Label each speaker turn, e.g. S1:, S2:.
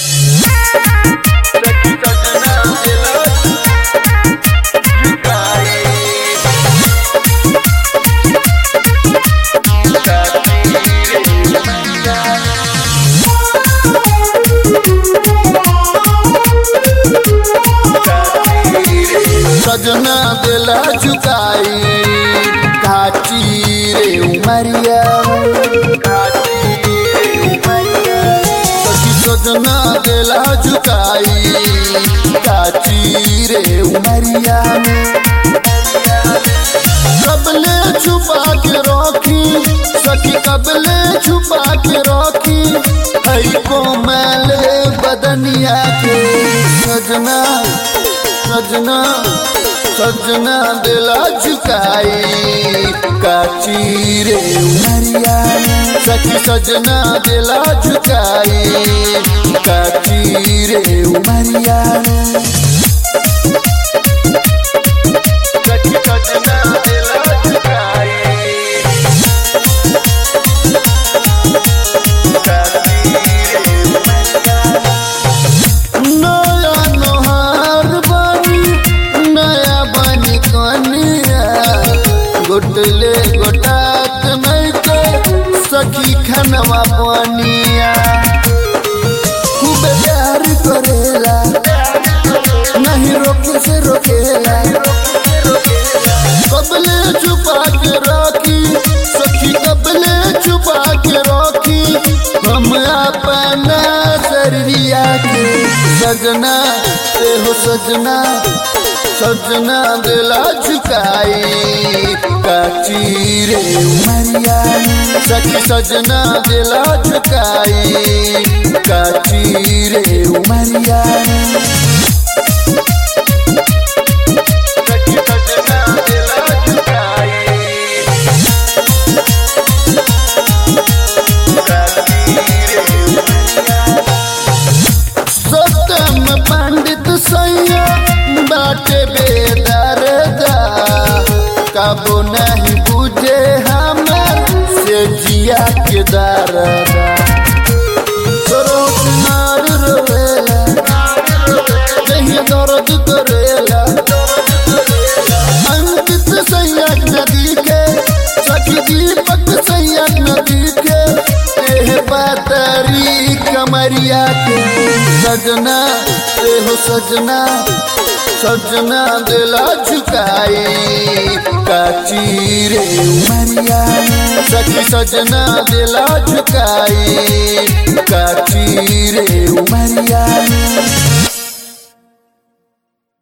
S1: सजना दिला झुकाई काची रे उमरिया सखी सजना दिला झुकाई काची रे उमरिया कबले छुपा के रखी सखी कबले छुपा के रखी हई कोमल बदनिया के सजना सजना सजना दिला झुकाई काची रे उमरिया सखी सजना दिला झुकाई काची रे उमरिया सखी सजना दिला झुकाई नया नोहार बनी नया बनी कनिया गोटले गोटात नहीं के सखी खनवा पनिया खूब प्यार करेला नहीं रोके से रोकेला कबले छुपा के रखी सखी कबले छुपा के रखी हम अपना शरीरिया के सजना ते हो सजना सजना दिला झुकाई काची रे उमरिया सखी सजना दिला झुकाई काची रे उमरिया सखी सजना दिला झुकाई सतम पंडित सैया बाटे बेदरदा कबो नहीं बुझे हमर से जिया के दरदा सरोज मार रोवेला कहीं दर्द करेला अंकित सैया नदी के सखी दीपक सैया नदी के एह बातरी कमरिया के सजना एहो सजना सजना दिला झुकाई काची रे उमरिया सखी सजना दिला झुकाई काची रे उमरिया